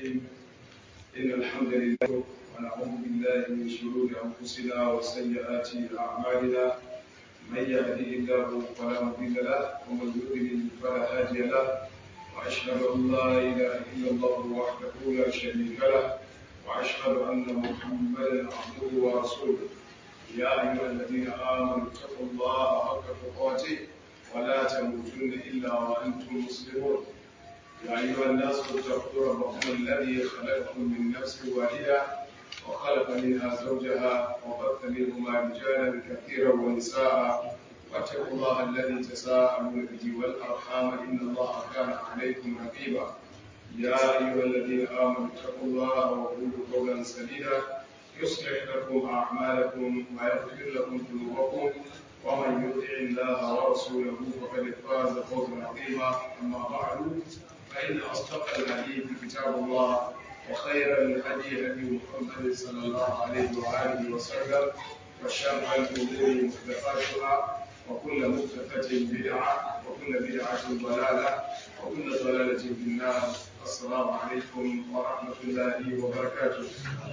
الرحيم إن الحمد لله ونعوذ بالله من شرور أنفسنا وسيئات أعمالنا من يهده الله فلا مضل له ومن يضلل فلا هادي له وأشهد أن لا إله إلا الله وحده لا شريك له وأشهد أن محمدا عبده ورسوله يا أيها الذين آمنوا اتقوا الله حق تقاته ولا تموتن إلا وأنتم مسلمون يا أيها الناس اتقوا ربكم الذي خلقكم من نفس واحدة وخلق منها زوجها وبث منهما رجالا كثيرا ونساء واتقوا الله الذي تساءلون به والأرحام إن الله كان عليكم رقيبا يا أيها الذين آمنوا اتقوا الله وقولوا قولا سديدا يصلح لكم أعمالكم ويغفر لكم ذنوبكم ومن يطع الله ورسوله فقد فاز فوزا عظيما أما بعد فإن أصدق الحديث كتاب الله وخير الهدي هدي محمد صلى الله عليه وآله وسلم وشر الأمور محدثاتها وكل محدثة بدعة وكل بدعة ضلالة وكل ضلالة في النار السلام عليكم ورحمة الله وبركاته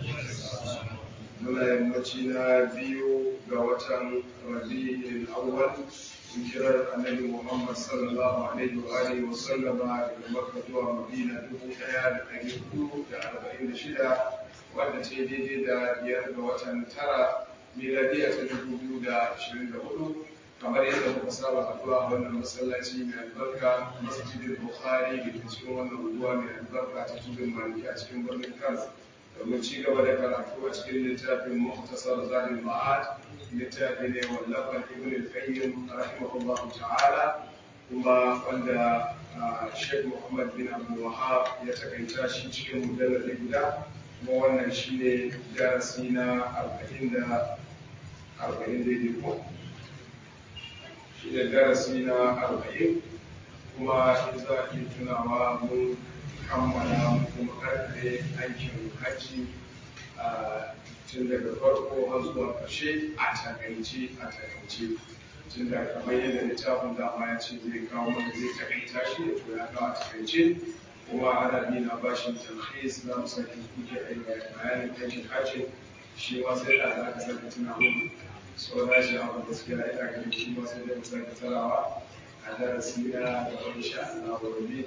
muna yammaci na biyu ga watan rabi'in awwal hijirar annabi Muhammad sallallahu alaihi wa alihi wa sallama daga Makka zuwa Madina dubu ɗaya da ɗari hudu da arba'in da shida wanda ce daidai da biyar ga watan tara miladiya ta dubu biyu da ashirin da hudu kamar yadda muka saba haɗuwa a wannan masallaci mai albarka masjidin Bukhari da ke cikin wannan unguwa mai albarka ta tudun Maliki a cikin birnin Kano domin ci gaba da karatu a cikin littafin Muhtasar Zadul Ma'ad littafi ne wallafan ibn al-qayyim rahimahullahu ta'ala kuma wanda Sheikh Muhammad bin Abdul Wahhab ya takaita shi cikin mujalladi guda kuma wannan shine darasi na 40 da 40 daidai ko shi ne darasi na 40 kuma in za a iya tunawa mun kammala kuma karfe aikin hajji tun daga farko har zuwa ƙarshe a takaice a takaice tun da kamar yadda littafin dama ya ce zai kawo mana zai takaita shi da to ya kawo a takaice kuma ana bi na bashin talhis na musamman kuke aiki bayanin aikin hajji shi ma sai da za ka saka tuna hudu so na shi abu gaskiya ina ganin shi ma sai da mu saka tarawa a darasi na da wani sha Allah wa rabbi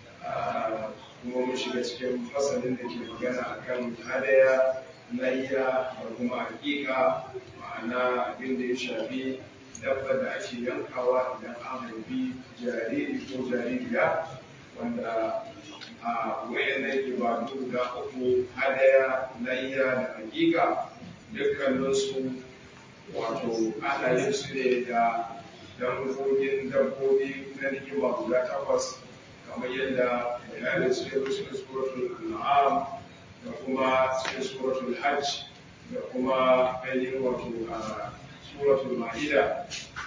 kuma mun shiga cikin fasalin da ke magana akan hadaya layya da kuma hakika ma'ana abin da ya shafi dabba da ake yankawa idan an haifi jariri ko jaririya wanda a wayannan ibadu guda uku hadaya layya da hakika dukkaninsu wato ana yin su ne da dangogin dabbobi na ni'ima guda takwas kamar yadda bayanin su yau cikin suratul an'am da kuma cikin suratul hajj da kuma ainihin wato a suratul ma'ida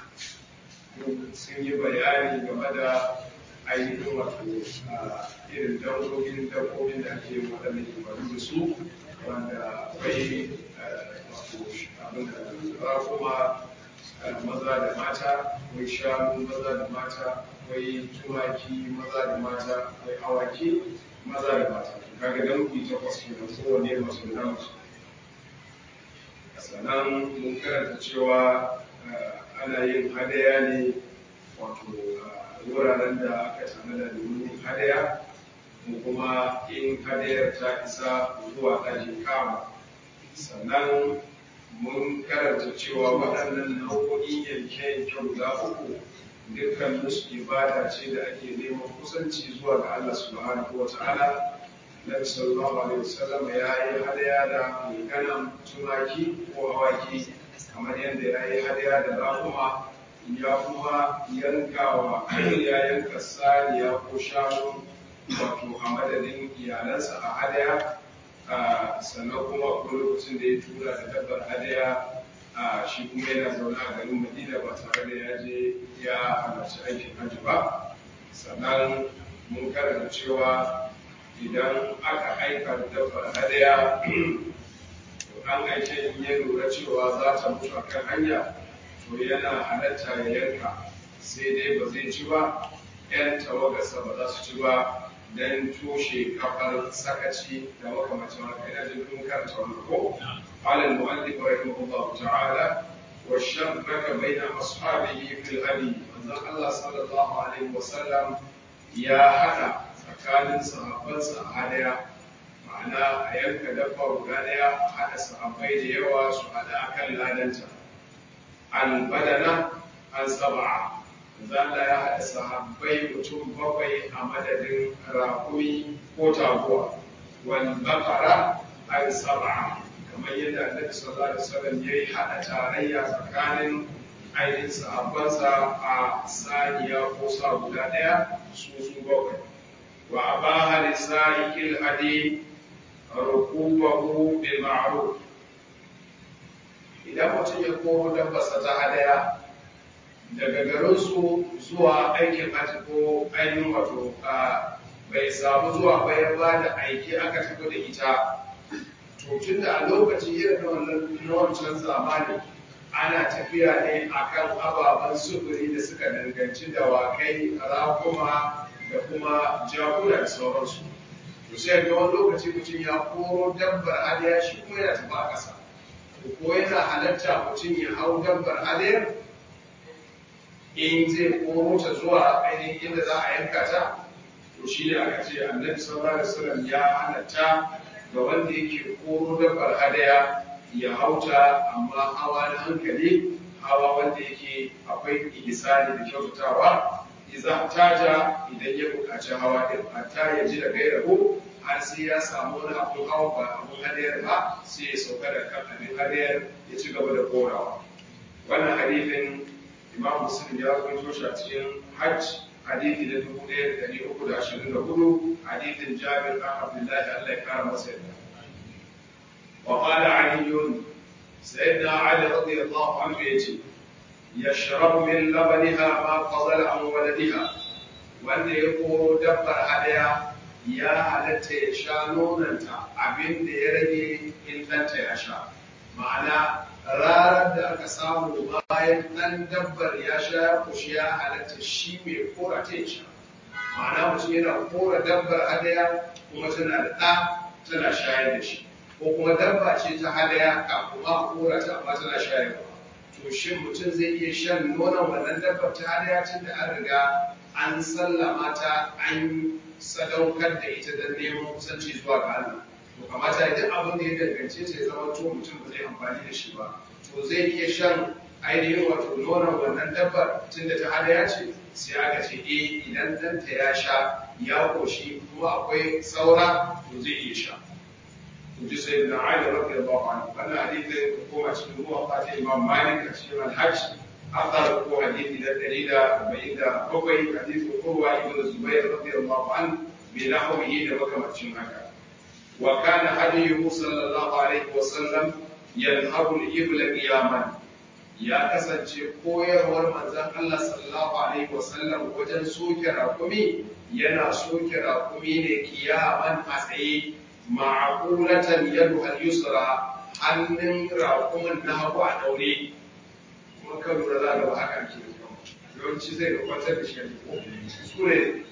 sun yi bayani game da ainihin wato irin dangogin dabbobin da ake yin waɗannan ibadu da su wanda akwai wato abin da kuma maza da mata akwai shanu maza da mata akwai tumaki maza da mata akwai awaki maza da mata kaga dangi takwas kenan kowane masu da namiji sannan mun karanta cewa ana yin hadaya ne wato wuraren da aka tanada domin yin hadaya ko kuma in hadayar ta isa zuwa ɗakin kama sannan mun karanta cewa waɗannan nau'o'in yanke-yanke guda uku dukkan musu ibada ce da ake neman kusanci zuwa ga Allah subhanahu wa ta'ala Nabi sallallahu alaihi wasallam ya yi hadaya da ganan tumaki ko awaki kamar yadda ya yi hadaya da rakuma ya kuma yankawa ya yanka saniya ko shanu wato a madadin iyalansa a hadaya sannan kuma akwai lokacin da ya tura da dabbar hadaya shi kuma yana zaune a garin madina ba tare da ya je ya halarci aikin hajji ba sannan mun karanta cewa idan aka aika da dabbar hadaya an aike in ya lura cewa za ta mutu a kan hanya to yana halatta ya yanka sai dai ba zai ci ba yan tawagarsa ba za su ci ba don toshe kafar sakaci da makamacin haka ina jin kun karanta wannan ko qala al-mu'allif rahimahullah ta'ala wa shabbaka baina ashabihi fil hadi manzon Allah sallallahu alaihi wa sallam ya hada tsakanin sahabbansa a hadaya ma'ana a yanka dabba guda daya a hada sahabbai da yawa su hada akan ladanta al-badana an sab'a zalla ya haɗa sahabbai mutum bakwai a madadin rakumi ko taguwa wal bakara an sab'a kamar yadda annabi sallallahu alaihi wasallam yayi haɗa tarayya tsakanin ainihin sahabbansa a saniya ko sa guda ɗaya su su bakwai wa abaha lisa'ikil hadi rukubahu bil ma'ruf idan mutum ya koro dabbarsa ta hadaya daga garinsu zuwa aikin hajji ko ainihin wato bai samu zuwa bayan ba da aiki aka tafi da ita to tun da a lokaci irin na wannan na wancan zamani ana tafiya ne akan ababen sufuri da suka danganci dawakai rakuma da kuma jakuna da sauransu to sai ga wani lokaci mutum ya koro dabbar hadiya shi kuma yana tafi a ƙasa ko yana halatta mutum ya hau dabbar hadiyar in zai koro ta zuwa ainihin inda za a yanka ta to shi ne aka ce annabi sallallahu alaihi wasallam ya halatta ga wanda yake koro dabbar hadaya ya hauta amma hawa na hankali hawa wanda yake akwai ihsani da kyautatawa idan taja idan ya buƙaci hawa din hatta ya ji da gairahu har sai ya samu wani abun hawa ba abun hadayar ba sai ya sauka da kan abin hadayar ya ci gaba da korawa wannan hadithin imam muslim ya rawaito shi a cikin hajj hadithi na dubu ɗaya da ɗari uku da ashirin da hudu hadithin jabir ɗan abdullahi allah ya kara masa yadda wa qala ali sayyidina ali radiyallahu anhu yace yashrabu min labaniha ma fadala an waladiha wanda ya koro dabbar hadaya ya halatta ya sha nonanta abin da ya rage in ɗanta ya sha ma'ana ranar da aka samu bayan ɗan dabbar ya sha ya kushi ya halatta shi mai kora ta ya sha ma'ana mutum yana kora dabbar hadaya kuma tana da ɗa tana shayar da shi ko kuma dabba ce ta hadaya kafin ma a kora ta amma tana shayarwa to shin mutum zai iya shan nonon wannan dabbar ta hadaya tun da an riga an sallama ta an sadaukar da ita don neman kusanci zuwa ga Allah to kamata idan abin da ya dangance ta ya zama to mutum ba zai amfani da shi ba to zai iya shan ainihin wato nonon wannan dabbar tun da ta hadaya ce sai aka ce eh idan ɗanta ya sha ya koshi kuma akwai saura to zai iya sha to ji sai da Ali radiyallahu anhu wannan hadisi ko koma cikin ruwa fata Imam Malik a cikin Al-Hajj أثر هو حديث إلى دليل بعيد بقي حديث قروة ابن الزبير رضي الله عنه بنحوه لبكمة شمعك وكان هديه صلى الله عليه وسلم ينهر الإبل قياما ya kasance koyarwar manzon Allah sallallahu alaihi wasallam wajen soke rakumi yana soke rakumi ne kiyaman a tsaye ma'aqulatan yadu al-yusra hannun rakumin na hagu a daure kuma kan lura za ga ba haka ke yawanci zai ga kwantar da shi ko su ne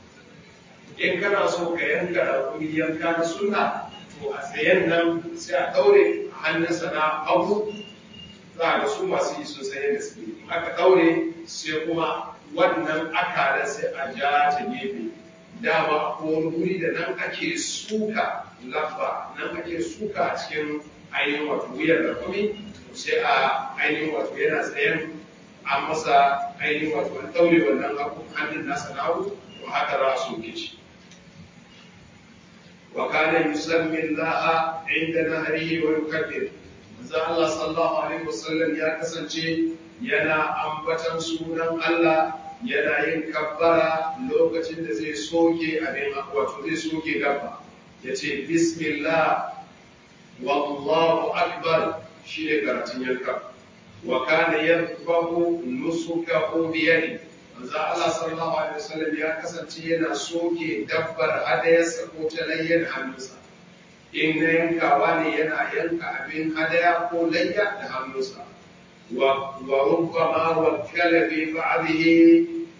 in kana so ka yanka rakumi yanka na sunna to a tsayen nan sai a daure hannunsa na hagu za ga su masu yi sun san yadda suke in aka daure sai kuma wannan akalan sai a ja ta gefe dama ko wani guri da nan ake suka lamba nan ake suka a cikin ainihin wato wuyar da kumi sai a ainihin wato yana tsayen an masa ainihin wato an daure wannan hannun nasa na hagu to haka za a soke shi وكان يسمي الله عند نهره ويكبر manzo Allah sallallahu alaihi wasallam ya kasance yana ambatan sunan Allah yana yin kabbara lokacin da zai soke abin wato zai soke gaba yace bismillah wallahu akbar shine karatun yanka wa kana yarfahu nusukahu bi yadi manzo Allah sallallahu alaihi wasallam ya kasance yana soke dabbar hadayarsa ko ta layyan hannunsa in na yankawa ne yana yanka abin hadaya ko layya da hannunsa wa rubbama wakkala fi ba'dihi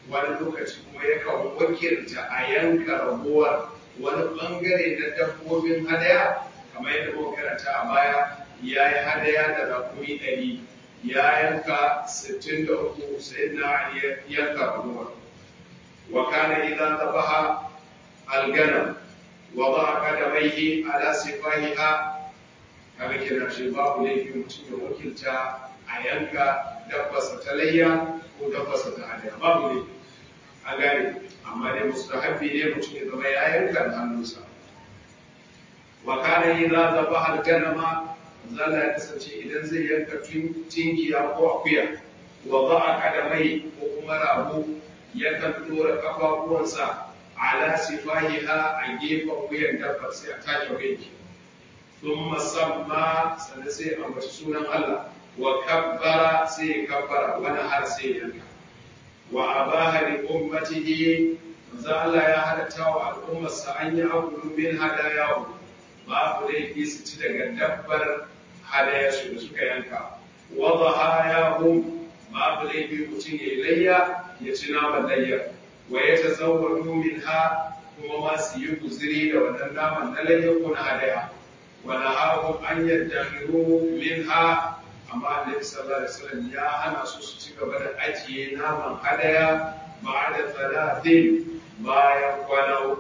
wani lokaci kuma yakan wakilta a yanka raguwar wani bangare na dabbobin hadaya kamar yadda muka karanta a baya ya yi hadaya da rakumi ɗari ya yanka sittin da uku sai na yanka raguwar wa kana idan tabaha alganam wa ba kadamaihi ala sifahiha kaga kenan shi babu laifin mutum ya wakilta a yanka dabbasa ta layya ko dabbasa ta hadaya babu laifi an gane amma dai mustahabbi ne mutum ya zama ya yanka da hannunsa wa kana idza dhabaha al-ganama zalla ya kasance idan zai yanka tinkiya ko akuya wa ba'a kadamai ko kuma rago yakan dora kafafuwansa ala sifahiha a gefen wuyan dabbar sai a take wuyanki ثم سمى سنسي أمر سونا الله وكبر سي كبر ونهر سي ينكا وأباها لأمته زال يا هلتاو الأمة سأن يأكل من هداياه ما أولي في ستة دبر هدايا سونا ينكا وضحاياهم ما أولي في متين إليا يتنام الليا ويتزودوا منها kuma ma su yi guziri da wannan naman na layyakun hadaya ونهاهم أن يدخروا منها أما النبي صلى الله عليه وسلم يا أنا سوسي قبل أجي ناما هدايا بعد ثلاث ما يقوله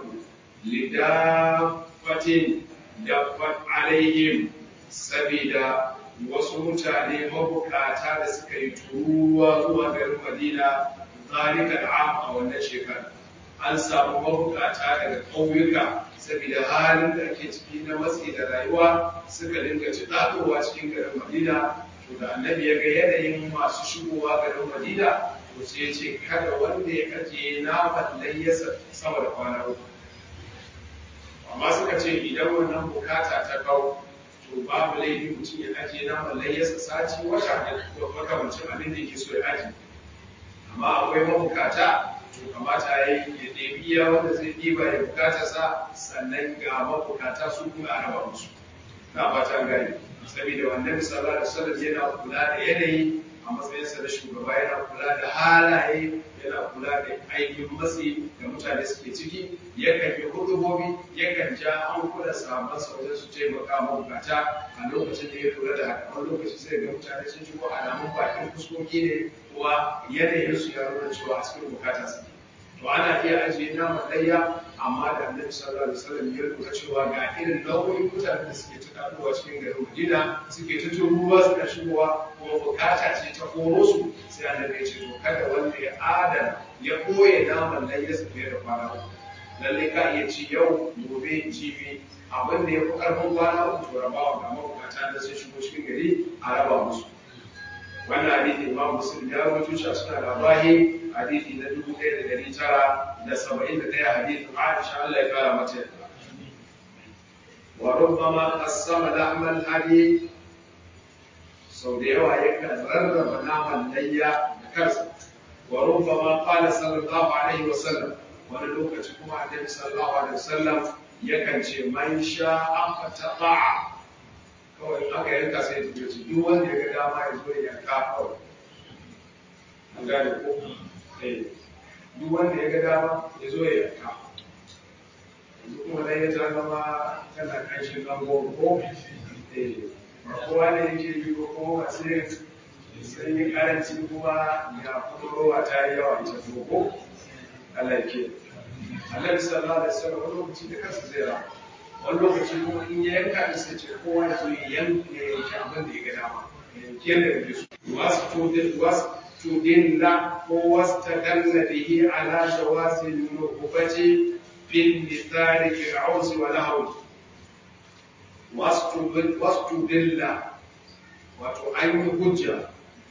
لدافة دفت عليهم سبيدا wasu mutane mabukata da suka yi turuwa zuwa garin Madina zalika al'am a wannan shekara an samu mabukata daga ƙauyuka saboda halin da ake ciki na matsi da rayuwa suka dinga ci ɗaɗowa cikin garin Madina to da annabi ya ga yanayin masu shigowa garin Madina to sai ya ce kada wanda ya ajiye naman layyasa sama da kwana uku amma suka ce idan wannan bukata ta kawo to babu laifi mutum ya ajiye naman layyasa sati wata da makamancin abin da yake so ya ajiye amma akwai mabukata to kamata ya yi ya ɗebi iya wanda zai ɗiba ya bukata sa sannan ga mabukata su kuma a raba musu na fata gani saboda wannan sallallahu alaihi wasallam yana kula da yanayi a matsayinsa na shugaba yana kula da halaye yana kula da aikin matsi da mutane suke ciki yakan yi hudubobi yakan ja hankulan sahabbansa wajen su taimaka mabukata a lokacin da ya lura da haka wani lokaci sai ga mutane sun shigo alamun bakin fuskoki ne kuwa yanayin su ya nuna cewa a cikin bukata su to ana iya ajiye naman layya amma da annabi sallallahu alaihi wasallam ya lura cewa ga irin nau'in mutanen da suke ta karuwa cikin garin Madina suke ta turuwa suka shigowa kuma bukata ce ta koro su sai annabi ya ce to kada wanda ya adana ya koye naman layya su fiye da kwana uku lallai ka iya ci yau gobe jibi abin da ya fi karfin kwana uku to rabawa ga mabukata da sun shigo cikin gari a raba musu wannan hadisi imam muslim ya rawaito shi a suna labahi hadisi na dubu ɗaya da ɗari tara da saba'in da ɗaya hadisin aisha Allah ya kara mata yadda wa rubbama qassama lahmal hadi sau da yawa yakan rarraba naman layya da kansa wa rubbama qala sallallahu alaihi wa sallam wani lokaci kuma annabi sallallahu alaihi wa sallam yakan ce man sha'a fata'a kawai aka yanka sai ya tafi duk wanda ya ga dama ya zo ya yanka kawai an gane ko eh duk wanda ya ga dama ya zo ya yanka yanzu kuma dai ya ta zama tana kanshin zango ko eh ba kowa ne yake yi ko kuma ba sai sai yi karanci kuma ya furowa ta yi yawa ita ko Allah ya ke Allah sallallahu alaihi wasallam wani lokaci da kansa zai rama wani lokaci kuma in ya yanka da sai ce kowa ya zo ya yanke ya yanke abin da ya ga dama ya yanke yadda ya so wasu tudin wasu tudin la ko wasu ta dalla bihi ala jawazi nukubati bin misali fil auzi wa lahawi wasu tudin la wato an yi hujja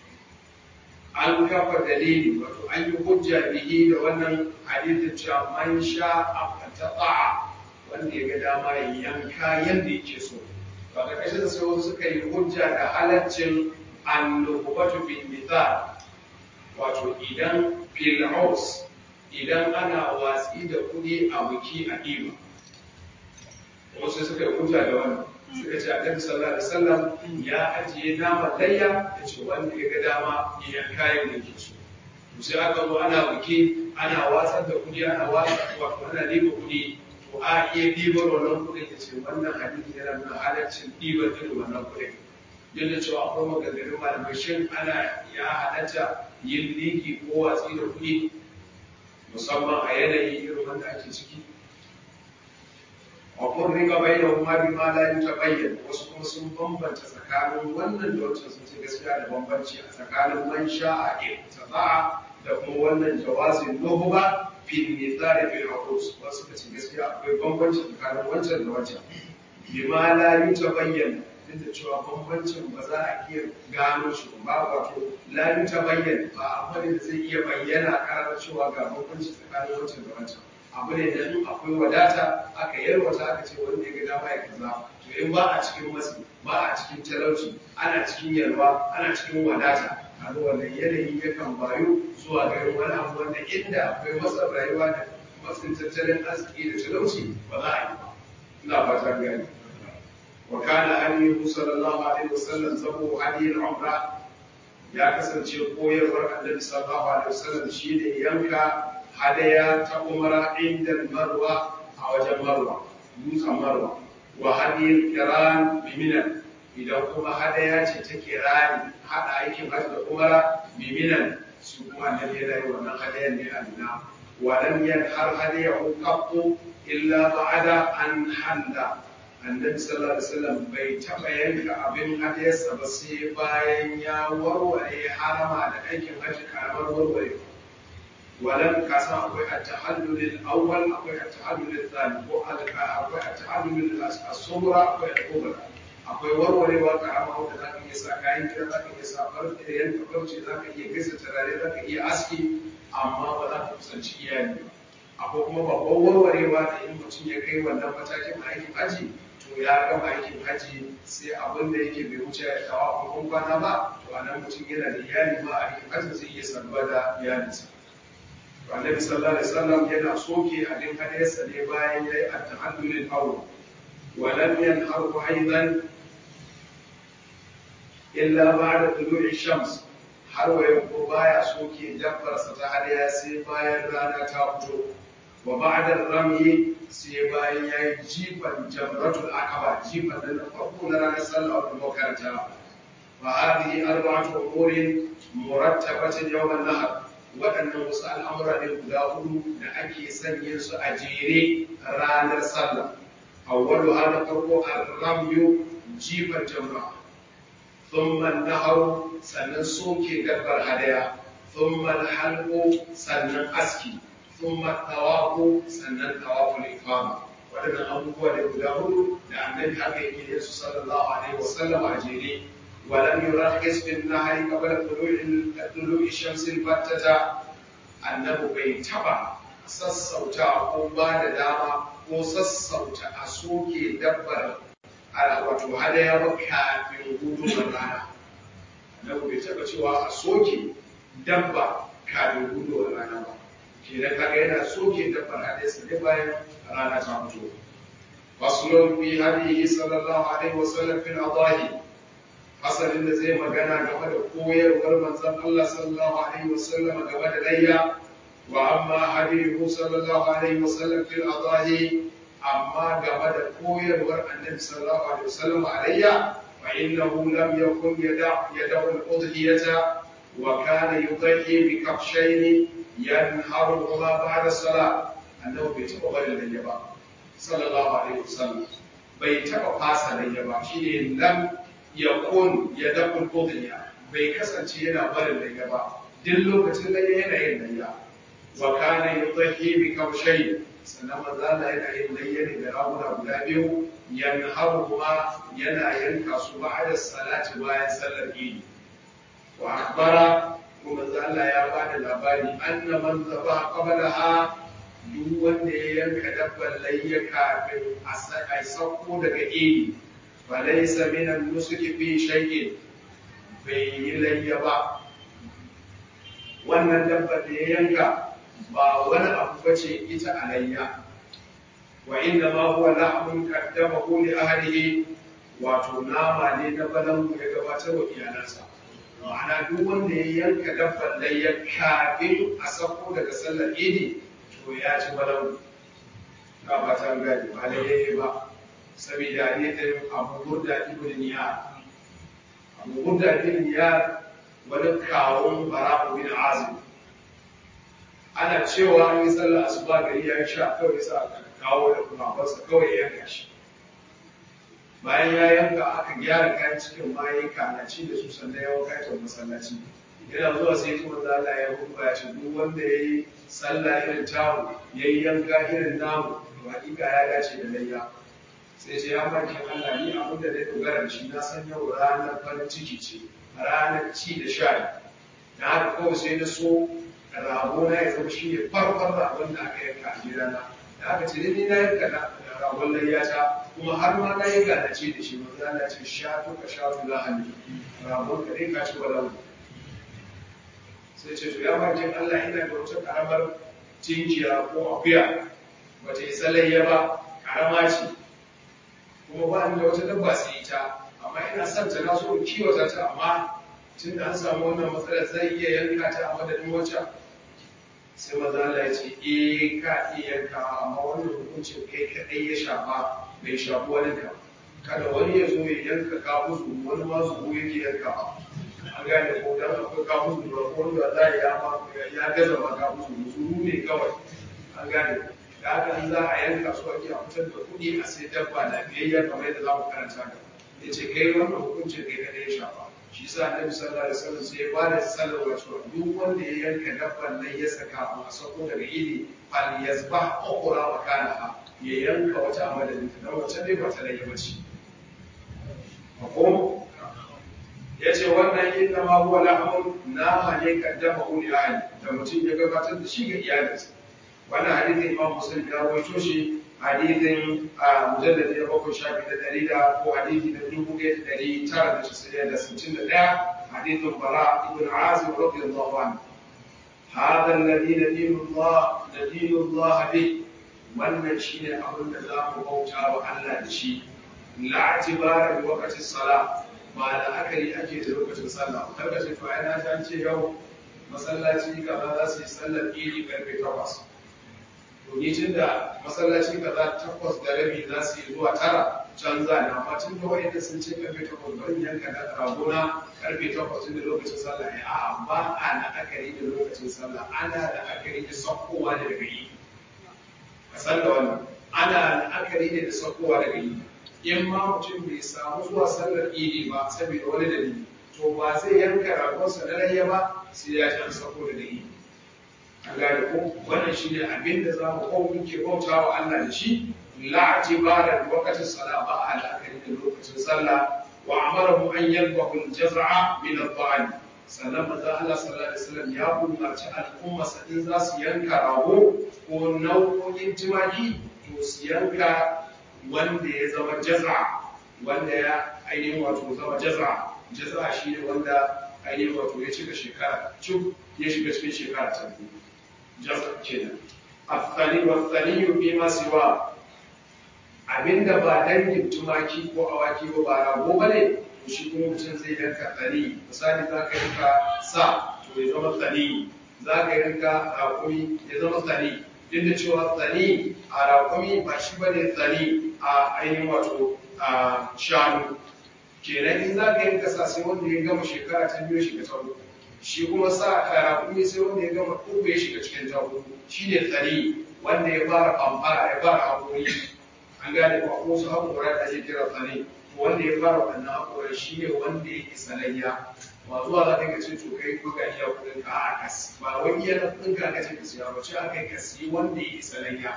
an kafa dalili wato an yi hujja bihi da wannan hadithin cewa man sha a ta'a wanda ya ga dama ya yanka yadda yake so ba ga kashin sai wasu suka yi hujja da halaccin annubatu bin mithal wato idan fil house idan ana watsi da kuɗi a buki a ɗiba wasu suka yi hujja da wannan suka ce annabi sallallahu alaihi wasallam ya ajiye nama layya ya ce wanda ya ga dama ya yanka yadda yake so to sai aka zo ana buki ana watsar da kuɗi ana watsar wato ana ɗiba kuɗi to a iya ɗibar wannan kuɗin ya ce wannan hadisi yana nuna halaccin ɗibar irin wannan kuɗin duk da cewa akwai maganganun malamai shin ana ya halatta yin liki ko watsi da kuɗi musamman a yanayi irin wanda ake ciki a kun riga bayyana kuma bi ma la ta bayyana wasu kuma sun bambanta tsakanin wannan da wancan sun ce gaskiya da bambanci a tsakanin man sha'a ibtida'a da kuma wannan jawazin nuhuba fil mithali fil aqus wasu ka ce gaskiya akwai bambanci tsakanin wancan da wancan bi ma la ta bayyana duk da cewa bambancin ba za a iya gano shi ba wato la ta bayyana ba abu ne da zai iya bayyana karar cewa ga bambanci tsakanin wancan da wancan abu ne da in akwai wadata aka yarwata aka ce wanda ya ga dama ya kaza to in ba a cikin matsi ba a cikin talauci ana cikin yalwa ana cikin wadata kaga wannan yanayi yakan bayu zuwa ga wani abu wanda inda akwai matsin rayuwa da matsin tattalin arziki da talauci ba za a yi ba ina fata gani wa kana hadiyu sallallahu alaihi wasallam zabo hadiyul umra ya kasance koyarwar annabi sallallahu alaihi wasallam shine yanka hadaya ta umara inda marwa a wajen marwa dutsen marwa wa hadiyar kiran biminan idan kuma hadaya ce ta kirani hada aikin hajji da umara biminan su kuma annabi yana yi wannan hadayan ne a mina walam har hadayahu qattu illa ba'da an halla annabi sallallahu alaihi wasallam bai taba yanka abin hadayarsa ba sai bayan ya warware harama da aikin hajji karamar warware ولم كاسا أقوى التحلل الأول أقوى التحلل الثاني أقوى التحلل الصغرى أقوى الكبرى akwai warwarewa karama wanda za ka iya sa kayan gida za ka iya sa farce yanka farce za ka iya gasa turare za ka iya aski amma ba za ka kusanci iyali ba akwai kuma babban warwarewa da in mutum ya kai wannan matakin aikin haji to ya gama aikin haji sai abin da yake bai wuce ya kawo kuma kwana ba to a nan mutum yana da iyali ma a aikin haji zai iya saduwa da iyalinsa annabi sallallahu alaihi wasallam yana soke abin hadayarsa ne bayan yayi at-tahallul al-awwal wa lam yanharu aidan illa ba'da tulu'i shams har waye ko baya soke dabbar sa ta hadaya sai bayan rana ta fito wa ba'da ramyi sai bayan yayi jifan jamratul aqaba jifan da farko na ranar sallah da makaranta wa hadhihi arba'atu umurin murattabatin yawm an-nahr waɗannan wasu al'amura ne guda hudu da ake sanya su a jere ranar sallah awwalu hana farko al-ramyu jifar jamra thumma naharu sannan soke dabbar hadaya thumma halqu sannan aski thumma tawafu sannan tawaful ifada waɗannan abubuwa ne guda hudu da annabi haka yake yin su sallallahu alaihi wasallam a jere ولم يرخص في النهر قبل طلوع طلوع الشمس البتة annabi bai taba sassauta ko ba da dama ko sassauta a soke dabbar wato hadaya ba kafin gudun rana annabi bai taba cewa a soke dabba kafin gudun rana ba kenan kaga yana soke dabbar hadaya sai bayan rana ta fito faslun fi hadihi sallallahu alaihi wasallam fil adahi asalin da zai magana game da koyarwar manzon Allah sallallahu alaihi wasallam game da layya wa amma hadihu sallallahu alaihi wasallam fil adahi amma game da koyarwar annabi sallallahu alaihi wasallam a layya fa innahu lam yakun yada yadahu al-udhiyata wa kana yudhi bi kafshayn yanharuhuma ba'da salat annabi bai taba barin layya ba sallallahu alaihi wasallam bai taba fasa layya ba shine lam yakun ya dakul udhiya bai kasance yana barin layya ba duk lokacin layya yana yin layya wa kana yudhi bi kawshay sannan manzo Allah yana yin layya ne da raguna guda biyu yanharu kuma yana yanka su ba'da salati bayan sallar idi wa akhbara kuma manzo Allah ya bada labari anna man zaba qablaha duk wanda ya yanka dabban layya kafin a sauko daga idi falaisa minan nusuki fi shay'in bai yi layya ba wannan dabba da ya yanka ba wani abu bace ita a layya wa inna ma huwa lahmun qaddamahu li ahlihi wato nama ne na balangu ya gabatar wa iyalansa ma'ana duk wanda ya yanka dabban layya kafin a sako daga sallar idi to ya ci balau na ba ta gani ba lalle ba saboda hadisin abu burda ibn niyar abu burda ibn niyar wani kawun bara'u bin azim ana cewa an yi sallar asuba gari ya sha kawai sa aka kawo da babansa kawai ya yanka shi bayan ya yanka aka gyara kayan cikin bayan kanaci da su sannan ya wanka ta masallaci yana zuwa sai kuma za Allah ya hudu ya ce duk wanda ya yi sallah irin tamu ya yi yanka irin namu to hakika ya dace da layya sai ce ya farki Allah ni abin da na dogara da shi na san yau ranar farin ciki ce ranar ci da sha da haka kawai sai na so rago na ya zama shi ne farkon ragon da aka yanka a gidana da aka ce ni na yanka ragon layyata kuma har ma na yi ganace da shi manzo Allah ce shatu ka shatu lahani ragon ka dai ka ci walau sai ce to ya bakin Allah ina da wata karamar tinkiya ko akuya bata isa layya ba karama ce kuma ba ni da wata dabba sai ita amma ina son ta na so in kiwata ta amma tun da an samu wannan matsalar zai iya yanka ta a madadin wacce sai maza Allah ya ce eh ka iya yanka amma wannan hukuncin kai kadai ya shafa bai shafi wani ka kada wani ya zo ya yanka kafusu wani ma su yake yanka an gane ko dan akwai kafusu da wanda za ya ma ya gaza ma kafusu musu ne kawai an gane da haka in za a yanka su ake a fitar da kuɗi a sai dabba lafiyayya kamar yadda za mu karanta da ya ce kai wannan hukuncin kai kadai ya shafa shi sa annabi sallallahu alaihi wasallam sai ya ba da sallarwa cewa duk wanda ya yanka dabban nan ya saka a sako daga idi fal yazbah ukhra wa kana ya yanka wata a madadin ta dan wacce dai ba ta rage bace mafhum yace wannan inna ma huwa lahmun nama ne kaddama uli ahli da mutum ya gabatar da shi ga iyalinsa wannan hadisin imam muslim ya rawaito shi hadithin a mujalladi na bakwai shafi na ɗari da ko hadithi na dubu ɗaya da ɗari tara da casa'in da sittin da ɗaya hadithin bara ibn azim radiyallahu anhu هذا الذي ندين الله ندين الله به wannan shine abin da za mu bauta wa Allah da shi la tibara bi waqti salat ba da akari ake da lokacin sallah kar ka ce to ai na san ce yau masallaci kaza za su yi sallar idi karfe 8 to ni tun da masallaci kaza takwas da rabi za su yi zuwa tara can za ni amma tun da wa'anda sun ce karfe takwas bari yanka da ragona karfe takwas tun da lokacin sallah ne a'a ba a la'akari da lokacin sallah ana la'akari da sakkowa da daga yi ka san da wannan ana la'akari ne da sakkowa daga yi in ma mutum bai samu zuwa sallar idi ba saboda wani dalili to ba zai yanka ragonsa na layya ba sai ya ci an sako daga idi an gane ko wannan shi ne abin da za mu kawo muke bauta wa Allah da shi la'ati ba da lokacin sallah ba a la'akari da lokacin sallah wa amarahu an yalbahu al-jaz'a min al-dha'n sannan manzo Allah sallallahu alaihi wasallam ya umarci al'umma in za su yanka rago ko nau'o'in tumaki to su yanka wanda ya zama jaz'a wanda ya ainihin wato zama jaz'a jaz'a shi ne wanda ainihin wato ya cika shekara cuk ya shiga cikin shekara ta biyu jaz'a kenan afsani wa sani fi ma siwa abinda ba dangin tumaki ko awaki ba ba rago bane to shi kuma mutum zai yanka tsani misali za ka yanka sa to ya zama tsani za ka yanka raƙumi ya zama tsani duk da cewa tsani a raƙumi ba shi ba ne tsani a ainihin wato a shanu kenan in za ka yanka sa sai wanda ya gama shekara ta biyu shiga ta uku shi kuma sa a raƙumi sai wanda ya gama uku ya shiga cikin ta uku shi ne tsani wanda ya fara famfara ya fara haƙori an gane ba ko su haƙora da ake kira tsani wanda ya fara wannan haƙorin shi ne wanda ya isa layya ba zuwa za ka ce to kai ko ga iya kuɗin ka a kas ba wai iya na kuɗin ka ka ce ka siya ba ce aka ka siyi wanda ya isa layya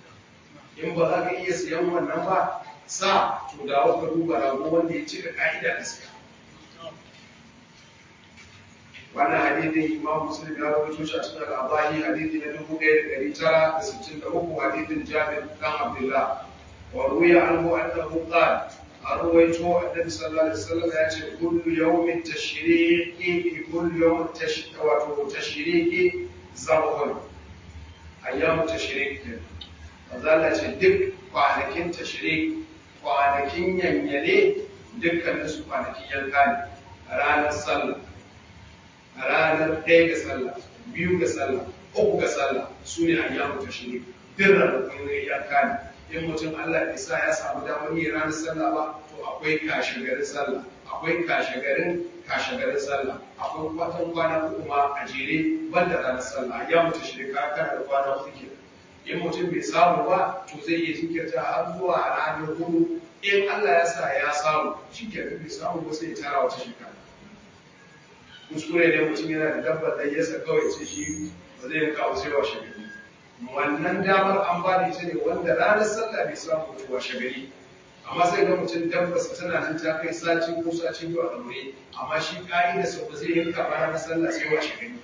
in ba za ka iya siyan wannan ba sa to da ka duba rago wanda ya cika ka'ida da siya wannan hadithin imam muslim ya rawaito shi a cikin al-abahi hadithi na dubu ɗaya da ɗari tara da sittin da uku hadithin jabir dan abdullah wa ruwiya anhu annahu qala a ruwaito annabi sallallahu alaihi wasallam ya ce kullu yawmin tashriqi fi kullu yawmin wato tashriqi zabhun ayyam tashriq din Allah ce duk kwanakin tashriq kwanakin yanyale dukkanin su kwanakin yanka ne ranar sallah ranar ɗaya ga sallah biyu ga sallah uku ga sallah su ne ayyamu tashrik duk ranakun iyaka ne in mutum Allah bai sa ya samu damar yin ranar sallah ba to akwai kashe garin sallah akwai kashe garin kashe garin sallah akwai kwatan kwana uku ma a jere banda ranar sallah ya mutu shi ka kana da kwana uku ke in mutum bai samu ba to zai iya jinkirta har zuwa ranar hudu in Allah ya sa ya samu shi ke bai samu ba sai ya tara wata shekara kuskure ne mutum yana da dabbar da yasa kawai ce shi ba zai yanka wasu yawa shekaru wannan damar an ba da ita ne wanda ranar sallah bai samu mutuwa shagari amma sai ga mutum tabbasa tana nan ta kai sati ko sati biyu a ɗaure amma shi ƙa'ida sau ba zai yanka ba ranar sallah sai wa shagari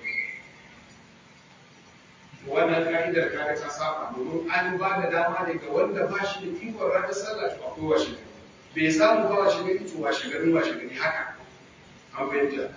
wannan ka'idar kaga ta saba domin an ba da dama ne ga wanda ba shi da ikon ranar sallah to akwai wa shagari bai samu ba wa shagari to wa shagari wa shagari haka an fahimta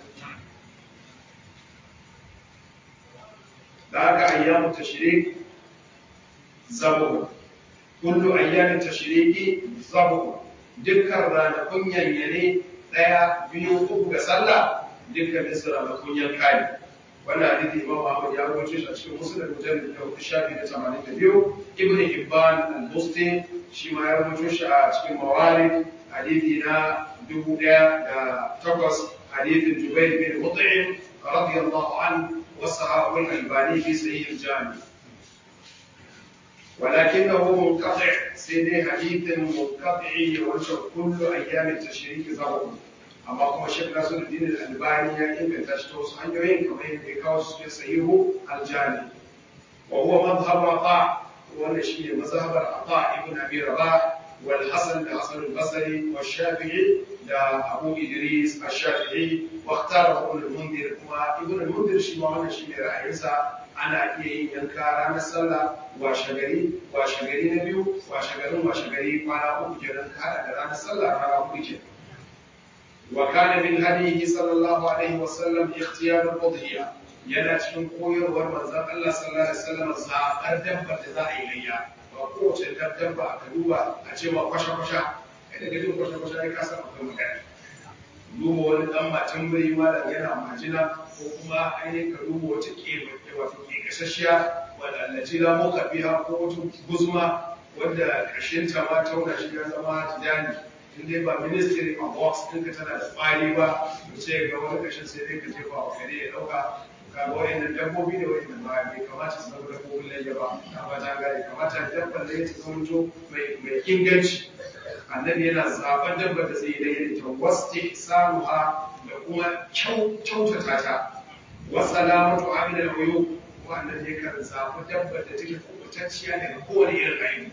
da haka ayyamu tashrik zabu kullu ayyamin tashriki zabu dukkan ranakun yanyane daya biyu uku ga sallah dukkan su ranakun yanka ne wannan hadisi imam Ahmad ya rawaito shi a cikin musnad mujallad da shafi na 82 ibn hibban al-busti shi ma ya rawaito shi a cikin mawarid hadisi na 1008 hadisin jubair bin mut'im radiyallahu anhu وصححه الألباني في صحيح الجامع ولكنه منقطع سيدي حديث منقطع يوجه كل أيام التشريك ضرب أما كما شيخ ناصر الدين الألباني يمكن تشتوس عن يوين كما يكاوس في صحيح الجامع وهو مذهب عطاء وأن شيء مذهب عطاء ابن أبي رباح والحسن الحسن البصري والشافعي لأبو إدريس الشافعي واختاره ابن المنذر وما ابن المنذر شي ما wannan shine ra'ayinsa ana iya yin yanka ranar sallah washegari washegari na biyu washegarin washegari kwana uku kenan ka hada da ranar sallah rana uku kenan wa kana min hadihi sallallahu alaihi wa sallam ikhtiyar al-udhiya yana cikin koyarwar manzon Allah sallallahu alaihi wasallam zaɓar dabbar da za a yi layya ba kowace dabba aka duba a ce ma kwasha-kwasha kada ka jin kwasha-kwasha ya kasa akwai magana duba wani dan matan biri ma da yana majina ko kuma ainihin ka duba wata ke wato ke kasashiya wadda allaci la muka biya ko wata guzma wadda ƙarshen ta ma tauna shi ya zama tijani in dai ba ministry of works ɗinka tana da tsari ba to sai ga wani ƙarshen sai dai ka jefa wa kare ya ɗauka kaga wayannan dabbobi ne wayanda ba bai kamata su zama dabbobin layya ba na ba ta gane kamata dabbar layya ta zama mai mai inganci annabi yana zaben dabbar da zai layya ta wasti samuha da kuma kyautata ta wa salamatu amina al-uyub kuma annabi yakan zabi dabbar da take kubutacciya daga kowane irin aibu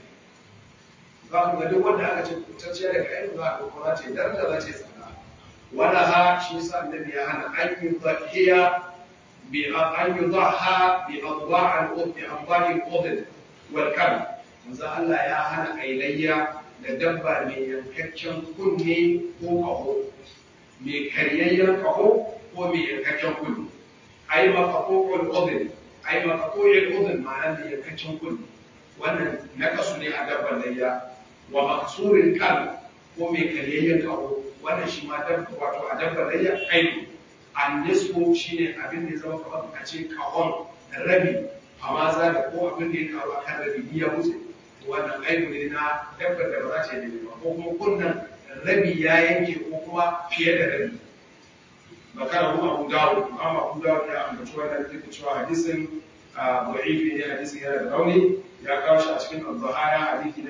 za ku ga duk wanda aka ce kubutacciya daga aibu za ku kuma ce daraja za ce tsada wala ha shi yasa annabi ya hana an yi zakiya بأن يضحى بأضواع بأضواع الأذن والكلب manzo Allah ya hana ailayya da dabba mai yankakken kunne ko kaho mai karyayyen kaho ko mai yankakken kunne ai makakokon udin ai makakokon udin ma'ana mai yankakken kunne wannan nakasu ne a dabban layya wa maksurin kan ko mai karyayyen kaho wannan shi ma dabba wato a dabban layya aibu annisfu shine abin da ya zama kamar a ce kawon rabi amma za da ko abin da ya karu akan rabi ya wuce wannan aibu ne na dabbar da ba za ta yi ba ko kuma kunnan rabi ya yanke ko kuma fiye da rabi bakara mu abu dawo amma abu dawo ya ambaci wannan duk cewa hadisin da'ifi ne hadisin yana da rauni ya kawo shi a cikin al-zahaya hadisi na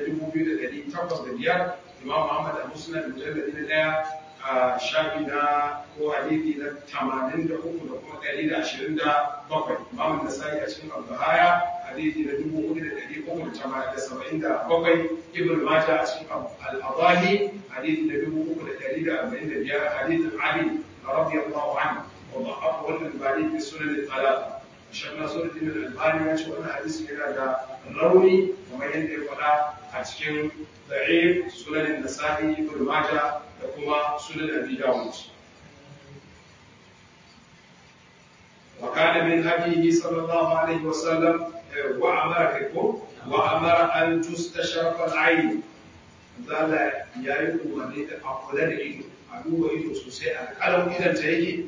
2805 imam Muhammad a musnad mujallad na daya a shafi na ko hadisi na tamanin da uku da kuma ɗari da ashirin da bakwai imamun nasai a cikin al-bahaya hadisi na dubu hudu da ɗari uku da tamanin da saba'in da bakwai ibn majah a cikin al-adahi hadisi na dubu uku da ɗari da arba'in da biyar hadisin ali radiyallahu anhu wa da'afu wannan bani fi sunan al-talata Shan Nasiruddin al-Albani ya ce wannan hadisi yana da rauni kamar yadda ya faɗa a cikin da'if sunan nasa'i ibn majah da kuma sunan abi dawud wa kana min hadihi sallallahu alaihi wa sallam wa amara kaikum wa amara an tustashrafa al-ayn zalla yayi umarni da a kula da ido a duba ido sosai a kalan idan ta yake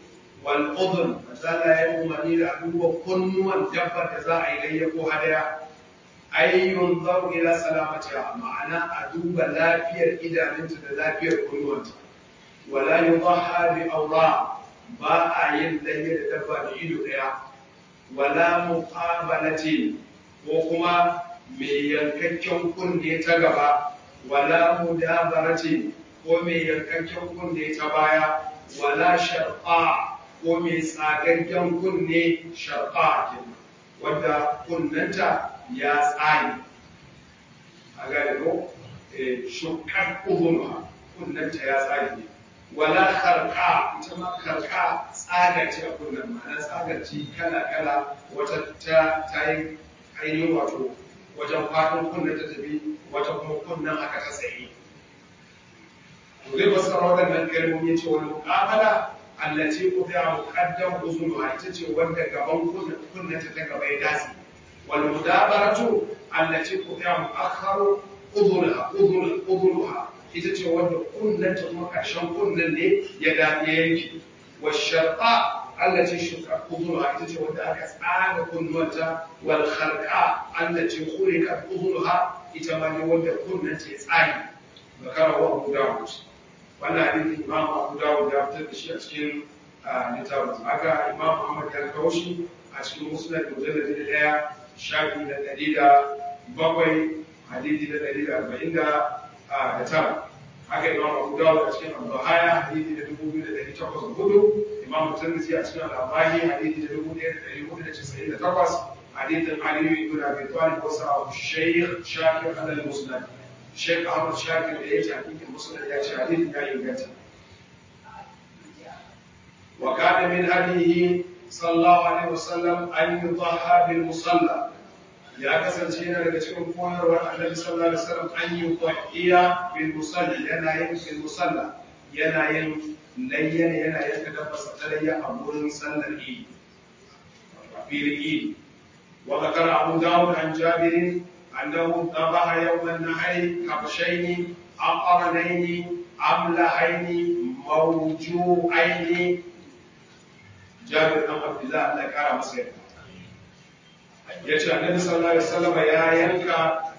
wal udhun manzala ya umarni da a duba kunnuwan dabbar da za a yi layya ko hadaya ay yunzaru ila salamatiha ma'ana a duba lafiyar idanunta da lafiyar kunnuwanta wala yudahha bi awra ba a yin layya da dabba da ido daya wala muqabalati ko kuma mai yankakken kunne ta gaba wala mudabarati ko mai yankakken kunne ta baya wala sharqa ko mai tsagaggen kunne sharqa kenan wanda kunnanta ya tsari a gane ko shukar ubunha kunnanta ya tsari ne wala karka ita ma karka tsaga ce a kunnan ma'ana tsagar ce kala-kala wata ta ta yi ainihin wato wajen fatan kunnan ta tafi wata kuma kunnan aka ta tsaye to zai fassara waɗannan kalmomi ce wani muƙabala allace ku ta muƙaddam uzuluha ita ce wanda gaban kunnan ta gaba ya dace والمدابرة التي قطع مؤخر أذنها أذن أذنها ita ce wanda kunnen ta kuma ƙarshen kunnen ne ya da yanki wa sharqa allati shuka udhunha ita ce wanda aka tsaga kunnuwanta wal kharqa allati khuliqat udhunha ita ma ne wanda kunnen ta ya tsage zakara wa Abu Dawud wannan hadisi Imam Abu Dawud ya fitar da shi a cikin littafin haka Imam Ahmad ya kawo shi a cikin musnad mujallad da daya shafi na ɗari da bakwai hadisi na ɗari da arba'in da tara haka imam abu dawud a cikin al-bahaya hadisi da dubu biyu da ɗari takwas da hudu imam tirmidhi a cikin al-abani hadisi da dubu ɗaya da ɗari hudu da casa'in da takwas hadisin aliyu ibn abi talib wasu a shaykh shakir alal musnad shaykh ahmad shakir da ya ce hadisin musnad ya ce hadisin ya inganta wa kana min hadihi sallallahu alaihi wasallam an yudhaha bil musalla ya kasance yana daga cikin koyarwar annabi sallallahu alaihi wasallam an yi dhahiya bil musalla yana yin bil musalla yana yin layyan yana yin tadabbasa talayya a wurin sallar idi a filin idi wa zakara abu dawud an jabir annahu dhabaha yawm an-nahri kabshayn aqranayn amlahayn mawju'ayn jabir dan abdullah Allah ya kara masa yarda ya ce annabi sallallahu alaihi wasallam ya yanka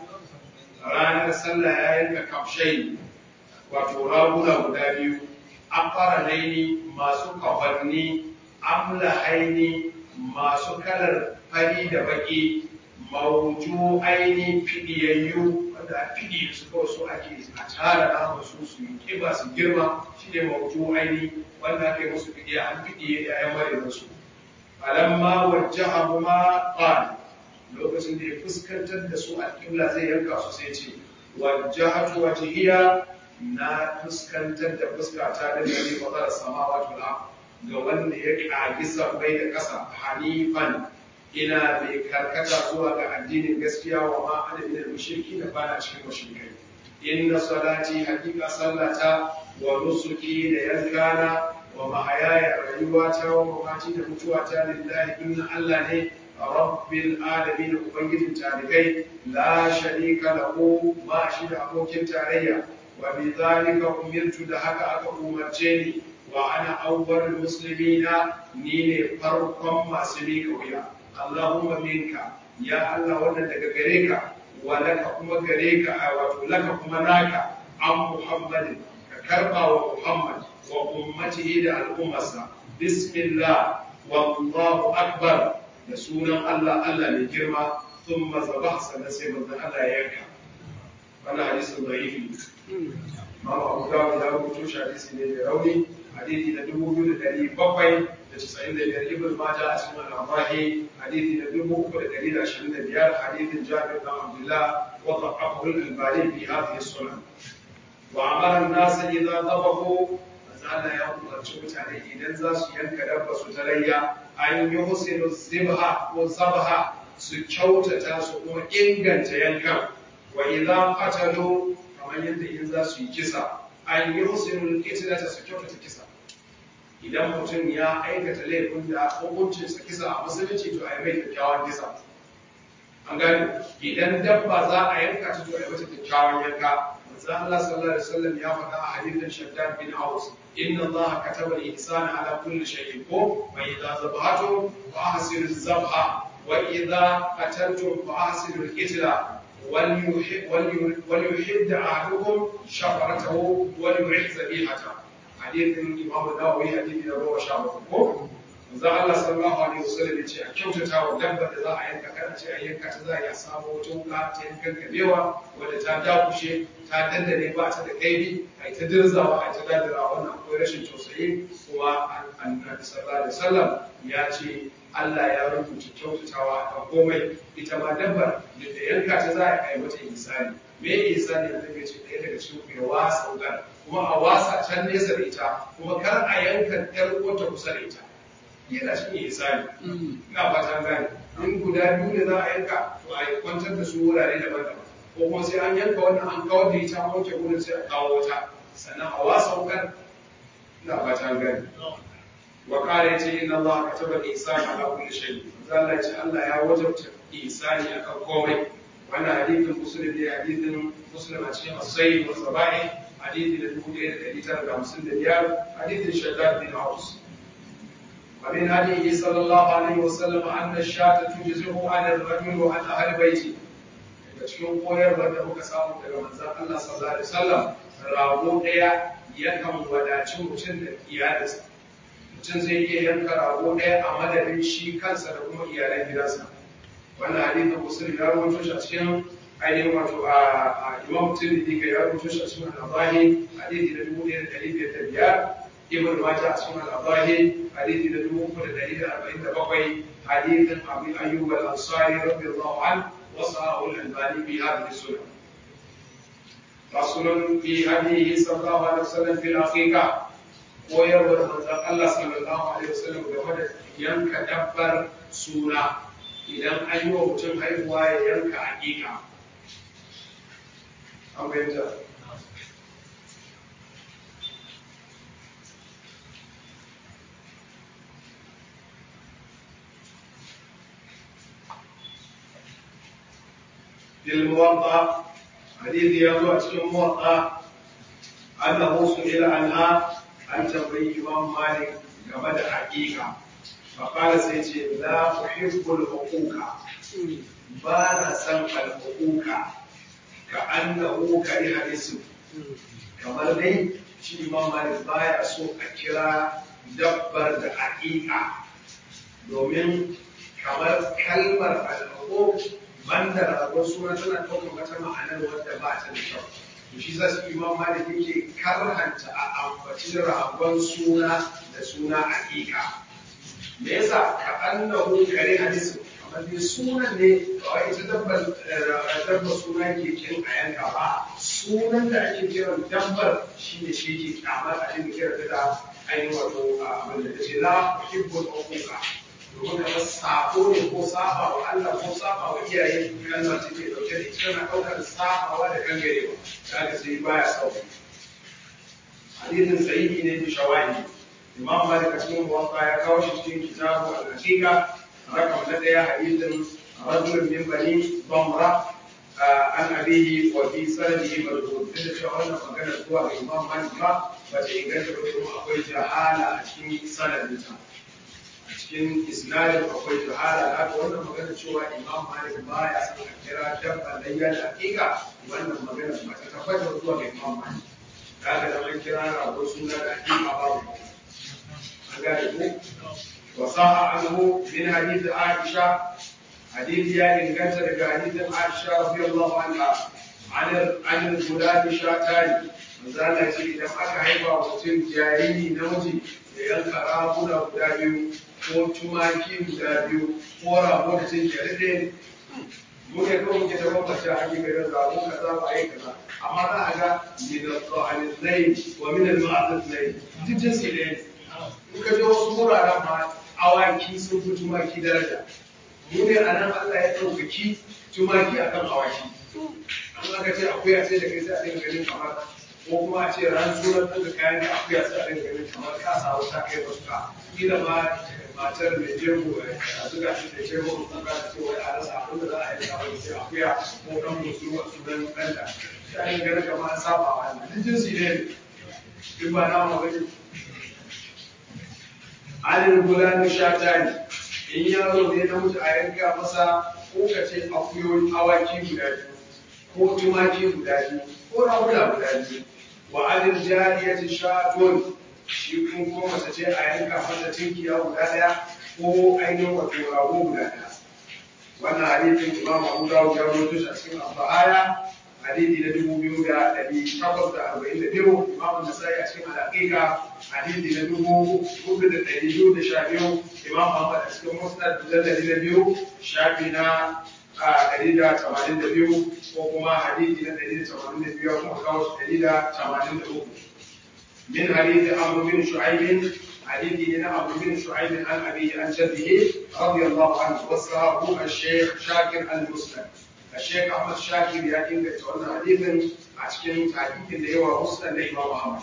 ranar sallah ya yanka kafshai wato raguna guda biyu an fara laini masu kafanni amla haini masu kalar fari da baki mawuju aini fidiyayyu wanda a fidi su kawai su ake a tara nama su su yi kiba su girma shi ne mawuju aini wanda ake musu fidiya an fidiye da ya mare musu alamma wajjaha ma qala lokacin da ya fuskantar da su alƙibla zai yanka su sai ce wajjahatu wajhiya na fuskantar da fuskata da gari fadar samawati wal ga wanda ya kagi sabbai da ƙasa hanifan ina mai karkata zuwa ga addinin gaskiya wa ma ana min mushriki da bana cikin mushrikai inna salati hakika sallata wa nusuki da yankana wa mahayaya rayuwata wa mamati da mutuwata lillahi inna Allah ne rabbil alamin ubangijin talibai la sharika lahu ba shi da abokin tarayya wa bi zalika umirtu da haka aka umarce ni wa ana awwalul muslimina ni ne farkon masu miƙa wuya Allahumma minka ya Allah wannan daga gare ka wa laka kuma gare ka wato laka kuma naka an Muhammadin ka karba wa Muhammad wa ummatihi da al'ummarsa bismillah wallahu akbar da sunan Allah Allah mai girma thumma zabah sannan sai manzon Allah ya yanka wannan hadisin da'ifi Mama Abu Dawud ya rubuto shi hadisi ne mai rauni hadisi na dubu biyu da ɗari bakwai da casa'in da biyar Ibn Majah a cikin al-Abahi hadisi na dubu uku da ɗari da ashirin da biyar hadisin Jabir bin Abdullah wa ضعفه الألباني في هذه السنن وأمر الناس إذا ضبطوا Allah ya umarci mutane idan za su yanka dabba su talayya an yi husinu zibha ko zabha su kyautata su kuma inganta yankan wa idan qatalu kamar yadda in za su yi kisa an yi husinu qitlata su kyautata kisa idan mutum ya aikata laifin da hukuncin sa kisa a musulunci to ai mai kyakkyawan kisa an gani idan dabba za a yanka ta to ai mata kyakkyawan yanka manzon Allah sallallahu alaihi wasallam ya faɗa a hadithin Shaddad bin Aus inna Allah kataba al-ihsana ala kulli shay'in ko wa idza zabhatum fa ahsinu az-zabha wa idza qataltum fa ahsinu al-qitla وليحد أحدكم شفرته وليعز ذبيحته حديث الإمام النووي حديث نبوة شعبه manzo Allah sallallahu alaihi wasallam yace a kyautata wa dabba da za a yanka kada ce a yanka ta za a yi samu wata wuka ta yankan kabewa wadda ta dakushe ta dandane ba ta da kaifi a ta dirzawa a ta dadira wannan akwai rashin tausayi kuma annabi sallallahu alaihi wasallam ya ce Allah ya rubuta kyautatawa a komai ita ma dabbar da yanka ta za a yi mata insani me insani da zai ce ɗaya daga cikin ya wasa wugar kuma a wasa can nesa da ita kuma kar a yanka ɗan uwanta kusa da ita yana cikin isani ina fatan gane in guda biyu ne za a yanka to a kwantar da su wurare daban-daban ko kuma sai an yanka wannan an kawar da ita wanke gurin sai a kawo wata sannan a wasa wukan ina fatan gane wa kare ya ce inna Allah kataba al-ihsana ala kulli shay Allah ce Allah ya wajabta ihsani akan komai wannan hadithin muslim ne hadithin muslim a cikin as-sayyid wa sabai hadithi da 1955 hadithin shaddad bin aus ومن هديه صلى الله عليه وسلم أن الشاة تجزئه عن الرجل وعن أهل بيته daga cikin koyarwar da muka samu daga manzon Allah sallallahu alaihi wasallam rago ɗaya yakan wadaci mutum da iyalinsa mutum zai iya yanka rago ɗaya a madadin shi kansa da kuma iyalan gidansa wannan hadithin muslim ya rubuto shi a cikin ainihin wato a imam tirmidhi ga ya rubuto shi a cikin al-abahi hadithi na dubu ɗaya da ɗari biyar da biyar ibn Majah a cikin al-Abahi hadisi da dubu uku da dari da arba'in da bakwai hadisin Abu Ayyub al-Ansari radiyallahu an wa sahahu al-Albani bi hadhihi sunan fasulun fi hadihi sallallahu alaihi wasallam fil aqiqa koyarwar manzon Allah sallallahu alaihi wasallam game da yanka dabbar suna idan an yi wa mutum haihuwa ya yanka aqiqa an bayyana للموطأ حديث يروى في الموطأ أنه سئل عنها عن تنبيه إمام مالك game da haƙiƙa faƙala sai ce la uhibbul huquqa ba na san al huquqa ka annahu kari hadisu kamar dai shi imam malik baya so a kira dabbar da haƙiƙa domin kamar kalmar al huquq banda ragon suna tana ɗaukar wata ma'anar wadda ba ta da kyau to shi za su imam malik yake karhanta a ambaci ragon suna da suna aƙiƙa me yasa ka annahu kare hadisi kamar dai sunan ne kawai ita dabbar dabbar suna ke kin a yanka ba sunan da ake kiran dabbar shi ne shi ke kyamar a dinga kira da ainihin wato abin da ta ce la uhibbul uquqa domin kamar sabo ne ko saba wa Allah ko saba wa iyaye kalmar ce ke dauke da ita tana ɗaukar sabawa da kangarewa da aka sai baya sauki hadisin sahihi ne bi shawahi imam malik a cikin muwatta ya kawo shi cikin kitabu al-haqiqa rakam na daya hadisin rajulun min bani bamra an abihi wa fi sanadihi marfu da cewa wannan magana zuwa ga imam malik ba ba ta inganta ba kuma akwai jahala a cikin sanadinta cikin isnadin akwai jahala da haka wannan magana cewa imam malik ba ya san a kira dabba layya da hakika wannan magana ba ta tabbatar zuwa ga imam malik da haka da an kira rago suna da hakika babu an gane ko wa saha anhu min hadith aisha hadith ya inganta daga hadithin aisha radiyallahu anha an an guda shatani manzala ce idan aka haifa wa mutum jariri namiji ya yanka raguna guda biyu ko tumaki guda biyu ko rago da cin jarire mu ne kawai muke da bambance a ake garin rago kaza ba yi kaza amma za a ga min al-qa'al al-layl wa min al-ma'ad al-layl duk jinsi ne in ka je wasu wuraren ma awaki sun fi tumaki daraja mu ne a nan Allah ya ɗaukaki tumaki akan awaki an aka ce akuya sai da kai sai a dinga ganin kamar ko kuma a ce ran sunan ɗan da kayan da akuya sai a dinga ganin kamar ka sa wuta kai wasu ka kila ma matar mai jego a zuga shi da jego ko ka ce wai a rasa abin da za a yi a wani sai akuya ko dan musu a sunan ɗanta ya yi gari kamar an saba wa Allah duk jinsi ne in ba na ma bane alil gulan shatani in yaro ne na mutu a yanka masa ko ka ce akuyoyi awaki guda biyu ko tumaki guda biyu ko raguna guda biyu wa alil jariyati shatun shi kun ko mace ce a yanka masa tinkiya guda daya ko ainihin wato rago guda daya wannan hadithin imam abu dawud ya rawaito shi a cikin al-bahaya hadithi na dubu biyu da ɗari takwas da arba'in da biyu imam nasai a cikin al-aqiqa hadithi na dubu hudu da ɗari biyu da sha biyu imam ahmad a cikin musnad mujalladi na biyu shafi na ɗari da tamanin da biyu ko kuma hadithi na ɗari da tamanin da biyu kuma kawo shi ɗari da tamanin da uku من حديث عمرو بن شعيب حديث هنا عمرو بن شعيب عن أبيه عن جده رضي الله عنه وصاه الشيخ شاكر المسلم الشيخ أحمد شاكر يا إن تقولنا حديثا عشان تعليق اللي هو مسلم لإمام محمد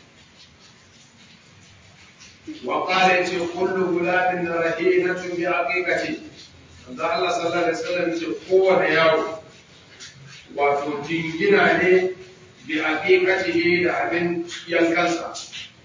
وقال كل غلام رهينة بعقيقته da Allah sallallahu alaihi wasallam ce kowane yaro wato jingina ne bi aqiqatihi da abin yankansa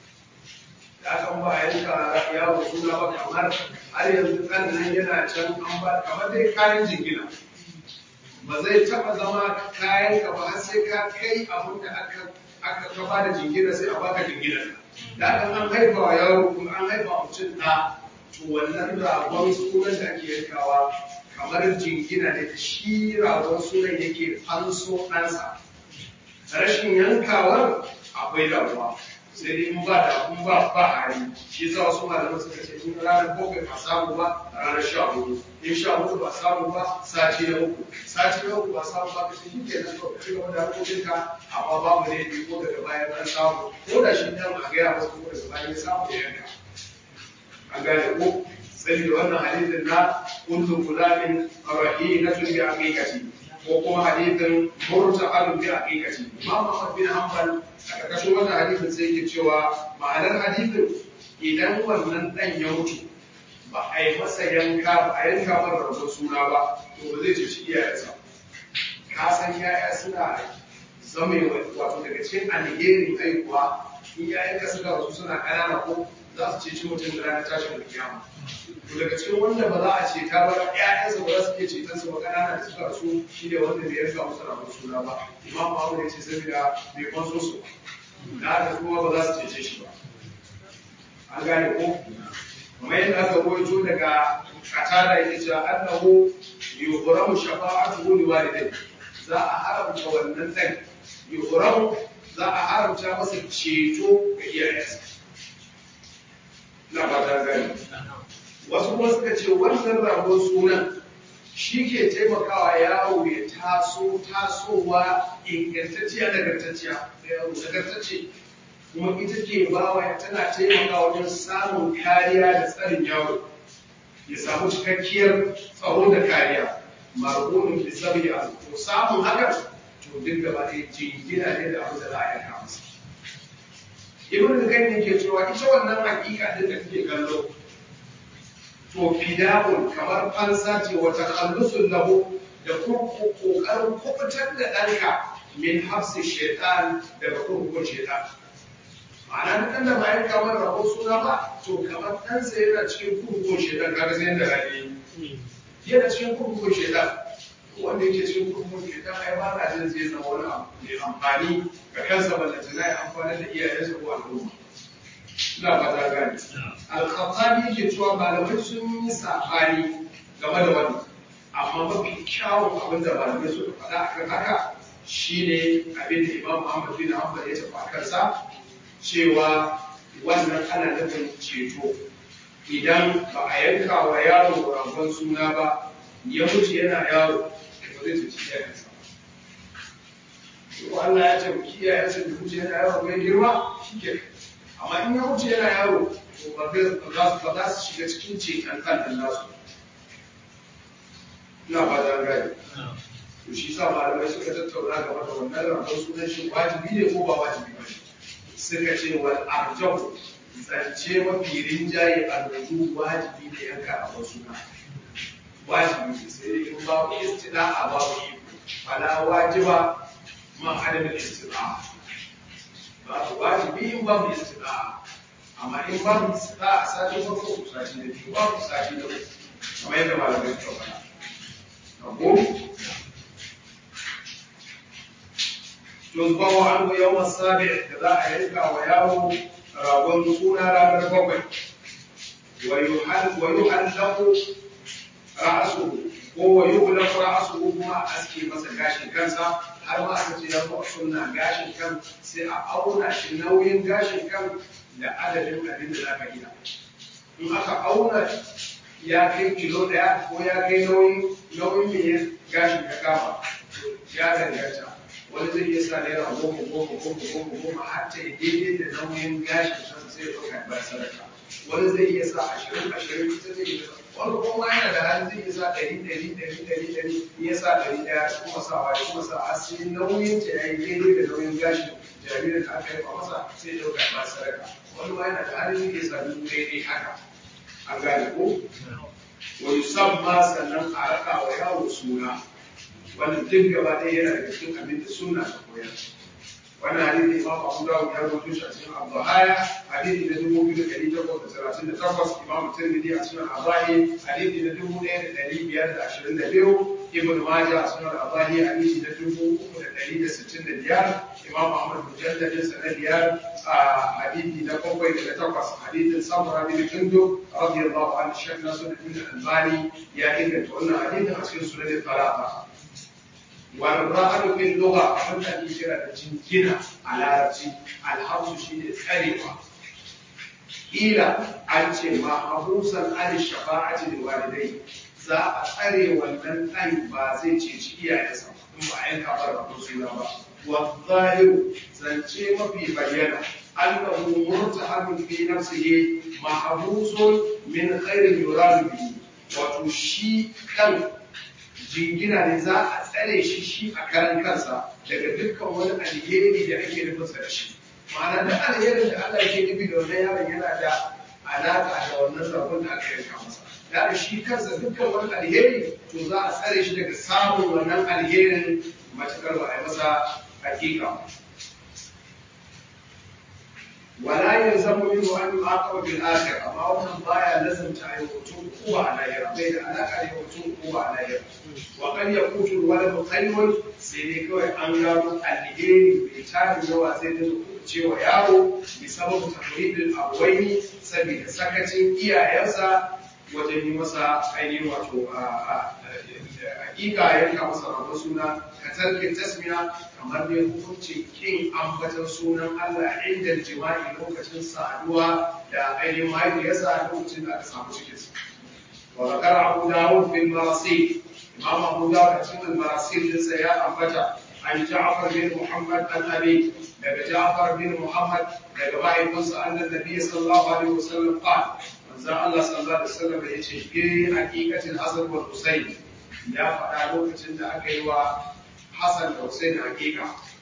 da aka ba yanka yaro suna ba kamar har yanzu kan nan yana can an ba kamar dai kayan jingina ba zai taba zama kayan ka ba har sai ka kai abin da aka aka ka ba da jingina sai a baka jingina da aka an haifa wa yaro kuma an haifa mutum na to wannan ragon sunan da ake yankawa kamar jingina da shi ragon sunan yake fanso ɗansa rashin yankawar akwai damuwa sai dai in ba da in ba ba hali shi yasa wasu malaman suka ce in ranar bakwai ba samu ba ranar sha hudu in sha hudu ba samu ba sati na uku sati na uku ba samu ba kashi shi ke nan kawai ci gaba da harkokinka amma babu ne bi ko daga bayan an samu ko da shi dan a gaya masa ko daga bayan ya samu ya yanka an gane ko sai da wannan hadisin na kullu gulamin rahinatun bi aqiqati ko kuma hadithin murta'alun bi haqiqati Imam Ahmad bin Hanbal a karkashin wannan hadithin sai yake cewa ma'anar hadithin idan wannan dan ya mutu ba a yi masa yanka ba a yanka masa rabon suna ba to ba zai ci iyayensa ka san yaya suna zame wato daga cikin alherin aikuwa in yayanka suka rasu suna ƙanana ko za su ceci mutum da ranar tashin kiyama to daga cikin wanda ba za a ce ta ba ƴaƴansa ba za su iya ceton su ba ƙanana da suka rasu shi ne wanda bai yanka musu rabon suna ba imam Muhammad ya ce saboda bai kwanso su da haka kuma ba za su cece shi ba an gane ko kamar yadda aka rawaito daga katada yake cewa annahu yuhramu shafa'atuhu liwalidayhi za a haramta wannan dan yuhramu za a haramta masa ceto ga iyayensa na fata gani wasu kuma suka ce wannan ragon sunan shi ke taimakawa yaro ya taso tasowa ingantacciya nagartacciya da yaro nagartacce kuma ita ke bawa tana taimakawa wajen samun kariya da tsarin yaro ya samu cikakkiyar tsaro da kariya marhunin da sabi a to samun hakan to duk gaba ɗaya jingina ne da abin da za a yanka masa ibn al-qayyim yake cewa ita wannan hakika din da kake kallo to fida'un kamar fansa ce wa takhallusun lahu da kuma kokarin kubutar da ɗanka min hafsi shaitan daga kurkukun shaitan ma'ana duk da bayan kamar rabo suna ba to kamar ɗansa yana cikin kurkukun shaitan kaga sai da rani yana cikin kurkukun shaitan wanda yake cikin kurkukun shaitan ai ba na jin zai zama wani abu mai amfani ga kansa ballantana ya amfani da iyayensa ko al'umma ina fata gani al-khattabi yake cewa malamai sun yi sabani game da wannan amma mafi kyawun abin da malamai suka faɗa akan haka shine abin da Imam Ahmad bin Hanbal ya tafi akan sa cewa wannan ana nufin ceto idan ba a yanka wa yaro ragon suna ba ya mutu yana yaro ba zai cuci iyayensa ko Allah ya ce iyayensa da mutu yana yaro mai girma shi ke amma in ya wuce yana yaro to ba za su shiga cikin ceton kan nasu ina ba da gani to shi sa malamai suka tattauna game da wannan rabon sunan shi wajibi ne ko ba wajibi ba suka ce wal arjahu zance mafi rinjaye a rubu wajibi ne yanka rabon suna wajibi ne sai dai in babu istida'a babu iko fala wajiba ma adamin istita'a ba wajibi in babu istita'a amma in babu istita'a sati farko ku sati da biyu babu sati da uku kamar yadda malamai suka faɗa mafhum yuzbahu anhu yawm as-sabi' da za a yanka wa yaro ragon suna ranar bakwai wa yuhal wa yuhallaku ra'suhu ko wa yuhlaku ra'suhu kuma a aske masa gashin kansa har ma aka ce ya zo a sunna gashin kan sai a auna shi nauyin gashin kan da adadin abin da zaka gina in aka auna ya kai kilo ɗaya ko ya kai nauyin nauyin me gashin ka kama ya danganta wani zai iya sa naira goma goma goma goma goma har ta yi daidai da nauyin gashin kan sai ya ɗauka ba sadaka wani zai iya sa ashirin ashirin ita zai iya wani kuma yana da hali zai iya sa ɗari ɗari ɗari ɗari ɗari iya sa ɗari ɗaya kuma sa wa kuma sa a sai nauyin ta ya yi daidai da nauyin gashin jaririn da aka yi ba masa sai ya ɗauka ba sadaka wani ma yana da hali zai iya sa dubu ɗaya ɗaya haka an gane ko wa yusamma sannan a raka wa yawo suna wannan duk gaba ɗaya yana daga cikin abin da suna ta koyar wannan hadisi imam abu dawud ya rubuto shi a cikin al-bahaya hadisi na dubu biyu da ɗari takwas da talatin da takwas imam tirmidhi a cikin al-abahi hadisi na dubu ɗaya da ɗari biyar da ashirin da biyu ibn majah a cikin al-abahi hadisi na dubu uku da ɗari da sittin da biyar imam ahmad mujalladin sa na biyar a hadisi na bakwai da na takwas hadisin samura bin jundub radiyallahu anhu shek nasiruddin albani ya inganta wannan hadisin a cikin sunan talata والرهن في اللغة أنت إشارة جنجنة على رجي الحبس شيء سريعة إلى أنت محبوسا عن الشفاعة للوالدين za a tsare wannan ɗan ba zai ceci iyayensa in ba a yanka bar rabon suna ba wa zahiru zance mafi bayyana annahu murtahabun fi nafsihi mahbusun min khairin yuradu bihi wato shi kan jingina ne za a tsare shi shi a karan kansa daga dukkan wani alheri da ake nufinsa da shi ma'ana da alherin da Allah ke nufi da wannan yaron yana da alaƙa da wannan rabon da aka yanka masa da shi kansa dukkan wani alheri to za a tsare shi daga samun wannan alherin matakar ba a yi masa hakika wala yalzamu minhu an yu'aqaba bil akhir amma wannan baya lazanta ayi mutum kuwa a lahira bai da alaka da mutum kuwa a lahira wa kan yakutu walad khayrun sai dai kawai an gano alheri bai tarin yawa sai da cewa yaro bi sababu tafridil abwaini saboda sakacin iyayensa wajen yi masa ainihin wato hakika yanka masa rabon suna ka tarke tasmiya kamar ne hukuncin kin ambatan sunan Allah inda jima'i lokacin saduwa da ainihin mahaifiyarsa lokacin da aka samu cikinsa. Wa zakar Abu Dawud fil Marasil Imam Abu Dawud a cikin Marasil dinsa ya ambata an Ja'far bin Muhammad an Abi daga Ja'far bin Muhammad daga mahaifinsa annan Nabi sallallahu alaihi wasallam qala manzo Allah sallallahu alaihi wasallam ya ce fi haqiqatil Hasan wal Husayn ya faɗa lokacin da aka yi wa Hassan da Hussein hakika.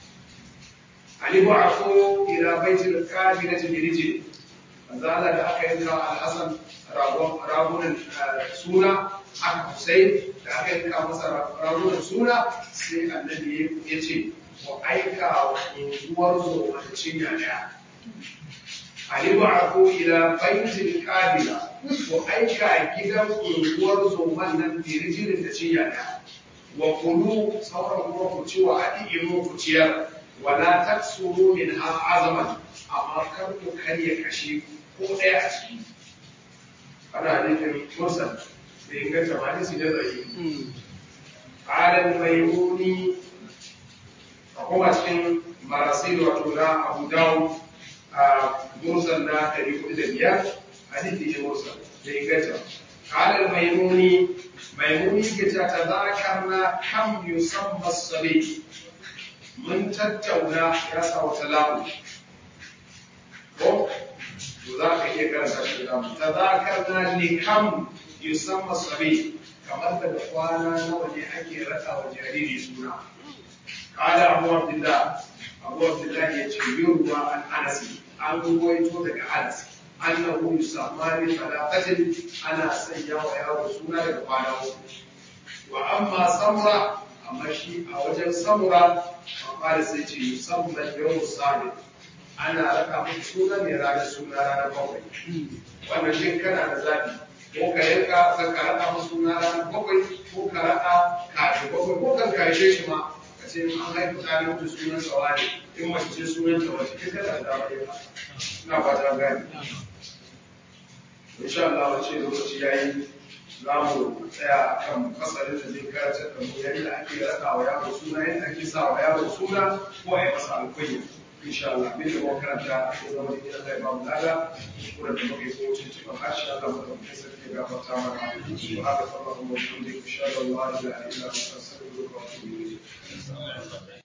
Ali ba'athu ila baitil kabinati bi rijli. Manzo Allah da aka yanka Al-Hasan ragunan suna aka Hussein da aka yanka masa ragunan suna sai Annabi ya ce wa aika wa unguwar zo a cinya daya. Ali ba'athu ila baitil kabila wa aika gidan unguwar zoman nan bi rijlin da cinya daya. wa kulu sauran kuma ku ci wa adi'imu ku ciyar wala taksuru min ha azaman amma kar ku karya kashi ko ɗaya a ciki ana nufin mursal da inganta ma nisi da zai alam maimuni a kuma cikin marasil wato na abu dawo a mursal na ɗari hudu da biyar hadisi ne mursal da inganta alam maimuni maimuni ke ta tazakarna kam yusamma sabi mun tattauna ya sa wata lamu ko to za ka iya karanta shi da mu tazakarna li kam yusamma sabi kamar da kwana nawa ne ake rasa wa jariri suna qala abu abdullah abu abdullah ya ce yurwa an anasi an ruwaito daga anas annahu yusamma li talaqatin ana sanya wa yaro suna daga kwana uku wa amma samra amma shi a wajen samura amma da sai ce musamman yau sani ana raka muku suna ne ranar suna ranar bakwai wannan shin kana da zaɓi ko ka yanka ka ka raka musu suna ranar bakwai ko ka raka kafin bakwai ko kan kashe shi ma ka ce an haifu ta ne mutu sunan sawa ne in mace ce sunan ta wace kai kana da dama yin ina ba ta gani insha Allah wace lokaci yayi za mu tsaya kan fasalin da zai karanta da mu yadda ake raka wa yaro suna yadda ake sa wa yaro suna ko a yi masa alkunya insha Allah bin da muka karanta ko zama da Allah ya ba mu lada kuma da muke so cin cikin harshe Allah mu da muke sarki ga fata mana su haka sallallahu alaihi wa sallam insha Allah la ilaha illa anta astaghfiruka wa atubu ilayk